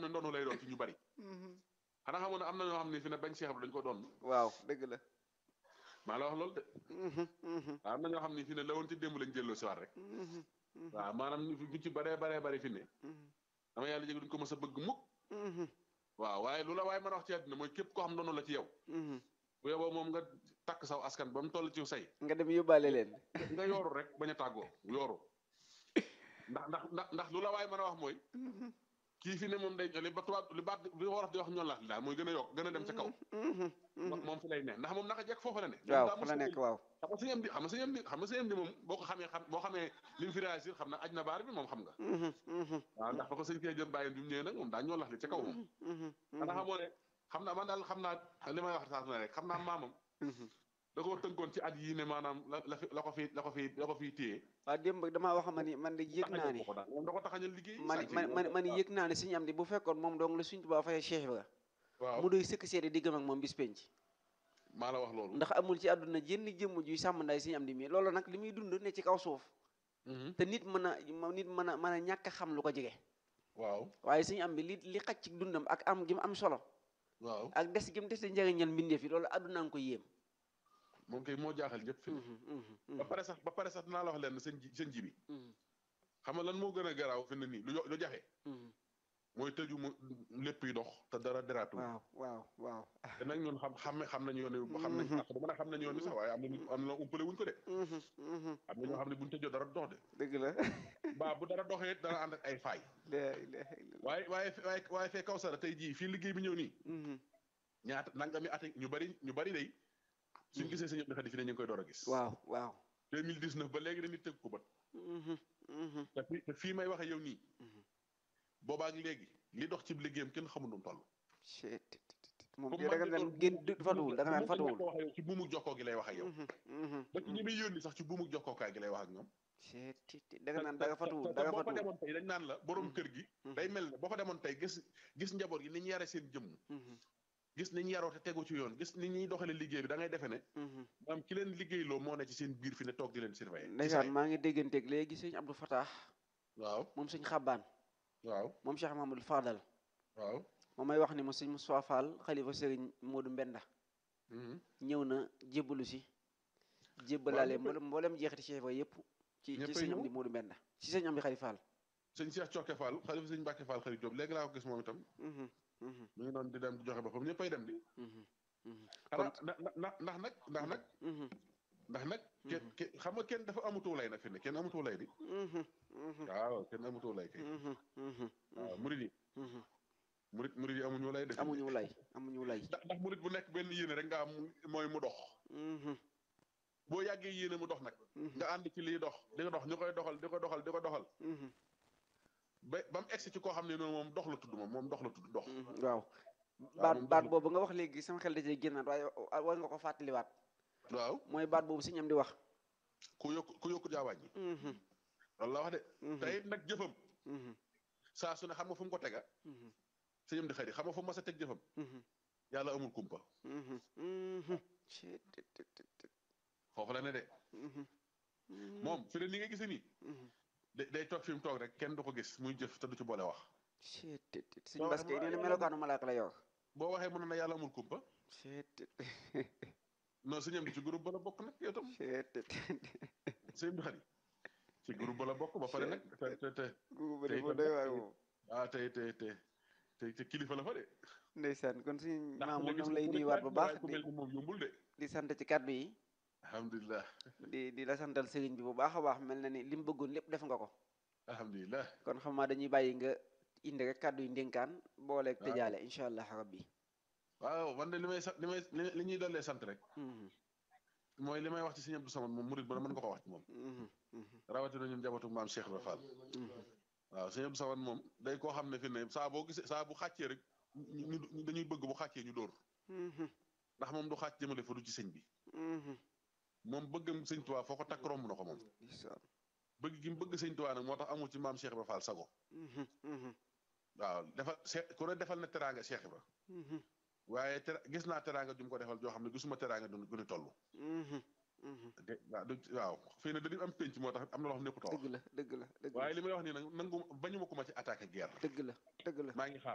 ne ndoonu lay doon ci ñu bari xanaa xamoon ne am na ñoo xam ne fi ne bañ Cheikh Ibra dañ ko doon waaw dëgg la maa la wax loolu de waaw am na ñoo xam ne fi ne la woon ci démb lañ jëlloo si waat rek waaw maanaam ñu ci baree baree bari fi ne dama yàlla jég duñ ko mës a bëgg mukk waaw waaye lu la waaye mën a wax ci àddina mooy képp koo xam ndoonu la ci yow bu yeboo moom nga takk saw askan ba mu toll ci say nga dem yóbbaale leen nga yooru rek bañ a tàggoo yooru ndax ndax ndax ndax lu la waaye mën a wax mooy kii fi ne moom day li ba tubaab li baat li wolof di wax ñoon la daal mooy gën a yokk gën a dem ca kaw moom fi lay ne ndax moom naka jekk foofu la ne waaw fa la nekk waaw xam nga sëñam di xam nga sëñam di xam nga sëñam di moom boo ko xamee xam boo xamee li mu fi réagir xam na aj na baar bi moom xam nga waaw ndax ba ko sëñ kee jëm bàyyi bi mu ñëwee nag moom daa ñoo lax li ca kaw moom xanaa xamoo ne xam naa man daal xam naa li may wax saa su ne rek xam naa maamam da koo tënkoon ci at yii ne maanaam la la fi la ko fi la ko fi la ko fiy téye waaw démb damaa wax ma ni man de yëg naa ni moom da ko taxañal liggéey man man man yëg naa ne suñu am di bu fekkoon moom dong la suñ tubaab fayee Cheikh Ibra waaw mu doy sëkk seede diggam ak moom bis penc maa la wax loolu ndax amul ci àdduna jënn jëmm juy sàmm nday suñu am di mi loolu nag li muy dund ne ci kaw suuf te nit mën a nit mën a mën a ñàkk a xam lu ko jege waaw waaye suñu am bi li li xaj ci dundam ak am gi mu am solo waaw ak des gi mu des njëriñal mbindeef yi loolu àdduna nga ko yéem moom kay moo jaaxal ñëpp fi ba pare sax ba pare sax dinaa la wax leen seen ji seen ji bi xam nga lan moo gën a garaaw fi ne nii lu lu jafe mooy tëju mu lépp yi dox te dara deraatu waaw waaw waaw te nag ñun xam xam xam nañu yoon wi xam nañ sax dama ne xam nañu yoon wi sax waaye am na am na umpale wuñ ko de am na ñoo xam ne buñ tëjoo dara dox de dëgg la baa bu dara doxee dana ànd ak ay faay la ilaha illallah waaye waaye waaye waaye fee kaw sara tey jii fii liggéey bi ñëw nii ñaata nangami at ñu bari ñu bari day suñ gisee sëñ Abdou Khadi fi ne ñu ngi koy door a gis waaw waaw 2019 ba léegi dañuy tëgg ko bët te fii te fii may waxe yow nii boobaak léegi li dox ci liggéeyam kenn xamul nu mu toll moom da nga naan génn fatuwul da nga naan fatuwul wax yow ci buumu jokkoo gi lay wax ak yow ba ci ñi muy yónni sax ci buumu jokkookaay gi lay wax ak ñoom da nga naan da nga fatuwul da nga boo fa fatuwul demoon tey dañ naan la borom kër gi day mel ne boo fa demoon tey gis gis njaboot gi ni ñu yare seen jëmm gis ni ñu yaroo te tegu ci yoon gis ni ñuy doxale liggéey bi da ngay defe ne maam ki leen liggéeyloo moo ne ci seen biir fi ne toog di leen surveiller ndeysaan maa ngi dégganteeg léegi sëñ Abdou Fatah waaw moom sëñ Xabbaan waaw moom Cheikh Mahamadou Fadal waaw moom may wax ni mo sëñ Moustapha Fall xalifa sëriñ Modou Mbenda ñëw na jébbalu si jébbalaale mboolem mboolem jeexiti Cheikh ba yëpp ci ci ñëppay sëñ ñëw. Amdi Modou Mbenda ci sëñ Amdi Xari Fall sëñ Cheikh Cokke Fall xalifa sëñ Mbàkke Fall xarit Jóob léegi laa ko gis moom itam mu ngi doon di dem di joxe boppam ñëppay dem di xanaa na na ndax nag ndax nag ndax nag kenn kenn xam nga kenn dafa amutu lay nag fi ne kenn amutu lay di waaw kenn amutu lay kay waaw murid yi murid murid yi amuñu lay def amuñu lay amuñu lay ndax ndax murid bu nekk benn yéene rek nga am mooy mu dox boo yàggee yéene mu dox nag nga ànd ci liy dox di nga dox ñu koy doxal di ko doxal di ko doxal ba ba mu egsi ci koo xam ne noonu moom dox la tudd moom moom dox la tudd dox waaw baat baat boobu nga wax léegi sama xel da cee génnaat waaye war nga ko fàttaliwaat waaw mooy baat boobu sëñ am di wax ku yokk ku yokku jaawaaj yi loolu la wax de te it nag jëfam saa su ne xam nga fu mu ko tega sëñam di xëy xam nga fu mu mas a teg jëfam yàlla amul kumpa foofu la ne de moom fi ne ni nga gisee nii da- day toog fi mu toog rek kenn du ko gis muy jëf te du ci boole wax sëñ Bass kay nee na melokaanu malaaka la yor boo waxee mu ne na yàlla amul kumpa non sëñam di ci groupe ba la bokk nag yow tam sëñam di xëy ci groupe ba la bokk ba pare nag te te te guuba te de itam doy nag waar moom ah tey tey tey tey te kilifa la fa de ndeysaan kon suñ ndax maamu léegi ñoo ngi su lay ku nuyuwaat bu baax ku di mel ni moom yombul de di sant ci kàddu yi alhamdulilah di di la santal sëriñ bi bu baax a baax mel na ni li mu bëggoon lépp def nga ko alhamdulilah kon xam naa dañuy bàyyi nga indi rek kàddu yi ndénkaan booleeg waaw. tëjaale incha allah rabbi waaw man de li may sant li may li li ñuy dollee sant rek mooy li may wax ci Sëñ Abdou Samad moom murid ba mën nga ko wax ci moom rawatina ñun njabootu maam Cheikh Ibra Fall waaw Sëñ Abdou Samad moom day koo xam ne fi ne saa boo gisee saa bu xàccee rek ñu ñu- dañuy bëgg bu xàccee ñu dóor ndax moom du xàcc jëmale fa du ci sëñ bi moom bëggam sëñ Tuubaa foo ko takk romb na ko moom bëgg gi mu bëgg sëñ Tuubaa nag moo tax amul ci maam Cheikh Ibra Fall sago waaw defal se ku ne defal na teraanga Cheikh Ibra waaye te gis naa teraanga ju mu ko defal joo xam ne gisuma teraanga du gën a toll de waaw du waaw fii ne dañu am penc moo tax am na loo xam ne nekkutoo dëgg la dëgg la dëgg la waaye li may wax nii nag nangu bañu ma ko ma ci attaqué guerre dëgg la dëgg la maa ngi xaar